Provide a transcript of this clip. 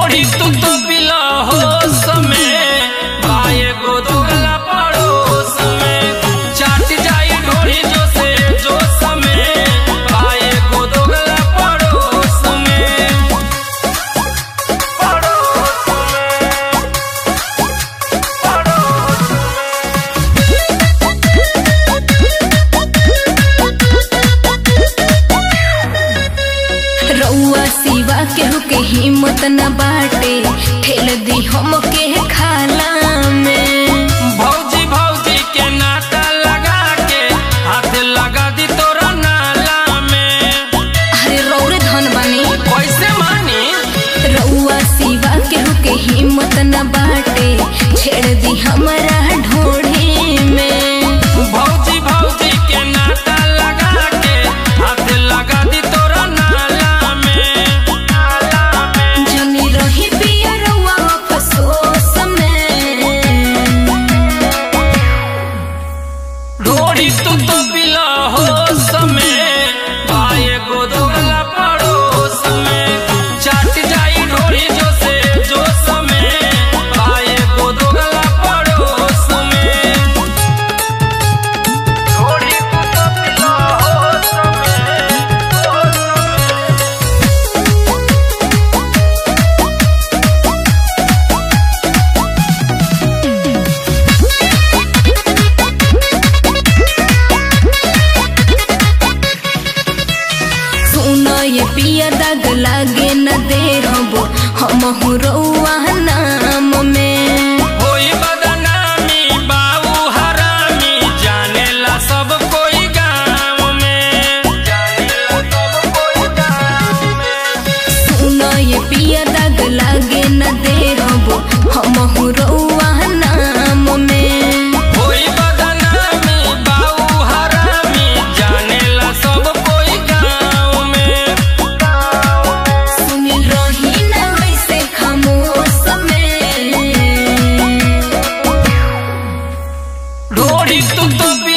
ढोड़ी तू तो पिला हो समय पाए गो दोगला पड़ोस में चाट जाई ढोड़ी जो से जो समय पाए गो दोगला पड़ोस में पड़ोस में पड़ोस रउआ सिवा केहू के हिम्मत न बाटे ठेल दी हम के खाला में भौजी भौजी के नाता लगा के हाथ लगा दी तोरा नाला में अरे रौरे धन बानी कैसे मानी रउआ सिवा केहू के हिम्मत न बाटे छेड़ दी हमारा ढोढ़े में भौजी भौजी के नाता लगा के हाथ लगा दी तोरा नाला में नाला में जनी रही पिया रउआ अफसोस में ढोड़ी तू तो पिला हो समय पाए गो दोगला पड़ोस में चाट जाई ढोड़ी जो से जो समय पाए गो दोगला पड़ोस में ढोड़ी तू तो पिला हो समय हो समय सुनो ये पिया दाग लागे न दे हबो हम रउआ नाम में होई बदनामी बाऊ हरामी जानेला सब कोई गाँव में जानेला सब कोई गाँव में सुनो ये पिया दाग लागे न दे हबो हम रउआ नाम में होई बदनामी बाऊ हरामी जानेला सब कोई गाँव में सुनिल रही न वैसे खामोश में ढोड़ी तू तो